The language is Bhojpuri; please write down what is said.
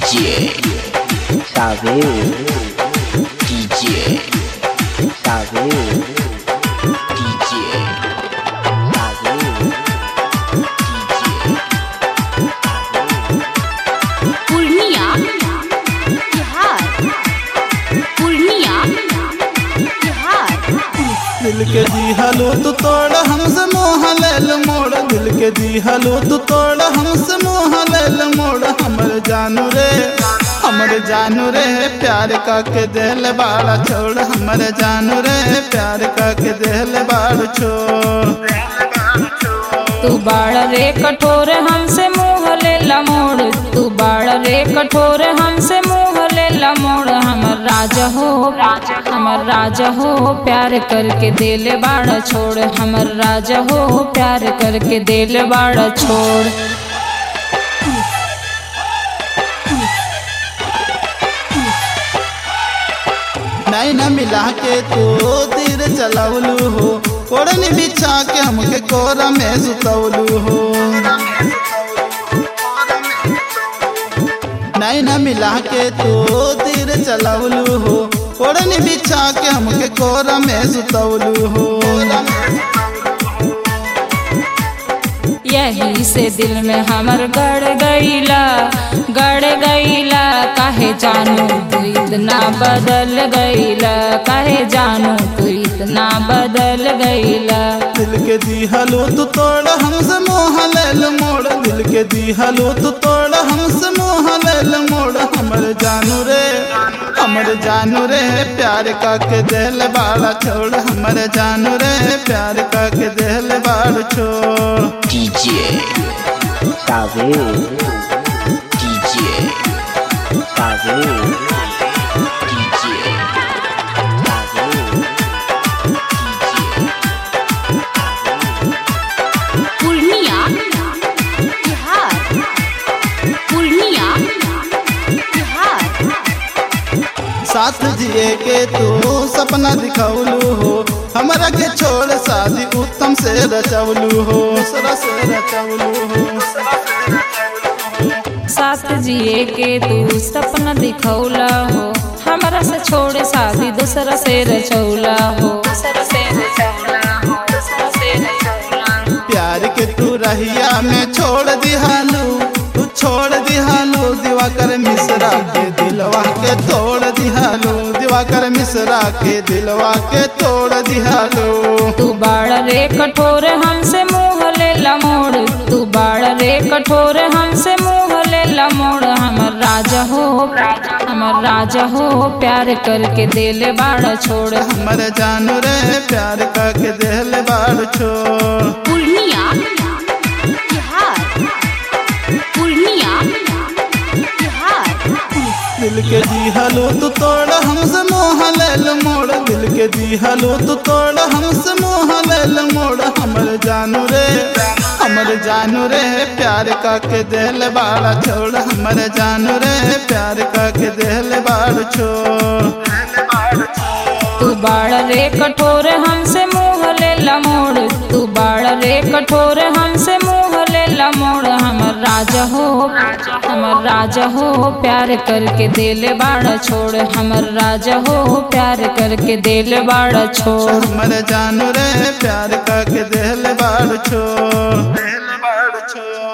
DJ Saveu, DJ Saveu, DJ Saveu, Purnia Bihar Purnia Bihar दिल के दी हलो तू तोड़ हमसे मोह लेल मोड़ दिल के दी हलो तू तोड़ हमसे मोह लेल मोड़ हमर जानू रे हमर जानू रे प्यार का के दिल बाड़ा छोड़ हमर जानू रे प्यार का के दिल बाड़ छोड़ तू बाड़ रे कठोर हमसे मुँह ले लमोड़ तू बाड़ रे कठोर हमसे मुँह ले लमोड़ हमर राजा हो हमर राजा हो प्यार करके दिल बाड़ छोड़ हमर राजा हो प्यार करके दिल बाड़ छोड़ नहीं न मिला के तू तीर चलवलू हो कोड़नी बिछा के हमके कोरा में सुतवलू हो नहीं न मिला के तू तीर चलवलू हो कोड़नी बिछा के हमके कोरा में सुतवलू हो यही से दिल में हमर गड़ गईला गड़ गईला काहे जानू तू इतना बदल गईला काहे जानू तू इतना बदल गईला दिल के दी हलो तू तोड़ हमसे मोह लेल मोड़ दिल के दी हलो तू तोड़ हमसे मोह लेल मोड़ हमर जानू रे हमर जानू रे प्यार का के दिल बाड़ा छोड़ हमर जानू रे प्यार का के दिल बाड़ छोड़ DJ Saveu, DJ Saveu, DJ Saveu, Purnia Bihar Purnia Bihar साथ जिए के तू सपना दिखौलू हो हमरा के छोड़ शादी उत्तम से रचौलू हो दूसरा से रचौलू हो साथ जिए के तू सपना दिखौला हो हमरा से छोड़ शादी दूसरा से रचौला हो दूसरा से रचौला हो दूसरा से रचौला हो प्यार के तू रहिया में छोड़ दिहालू तू छोड़ दिहालू दिवाकर मिश्रा के दिलवा के तोड़ दिहालू दिवाकर मिश्रा के दिलवा के तोड़ दिहालू तू बाड़ रे कठोर हमसे मुँह ले लमोड़ तू बाड़ रे कठोर हमसे मुँह ले लमोड़ हमर राजा हो हमर राजा हो प्यार करके दिल बाड़ छोड़ हमर जानू रे प्यार का के दिल बाड़ छोड़ पूर्णिया बिहार पूर्णिया बिहार दिल के दी हलो तू तोड़ हमसे मोह लेल मोड़ दिल के दी हलो तू तोड़ हमसे मोह लेल मोड़ हमर जानू रे हमर जानू रे प्यार का के दिल बाड़ा छोड़ हमर जानू रे प्यार का के दिल बाड़ छोड़ तू बाड़ रे कठोर हमसे मुँह ले लमोड़ तू बाड़ रे कठोर हमसे मुँह ले लमोड़ हमर राजा हो हमर राजा हो प्यार करके दिल बाड़ छोड़ हमर राजा हो प्यार करके दिल बाड़ छोड़ हमर जानू रे प्यार का के दिल बाड़ छोड़ दिल बाड़ छोड़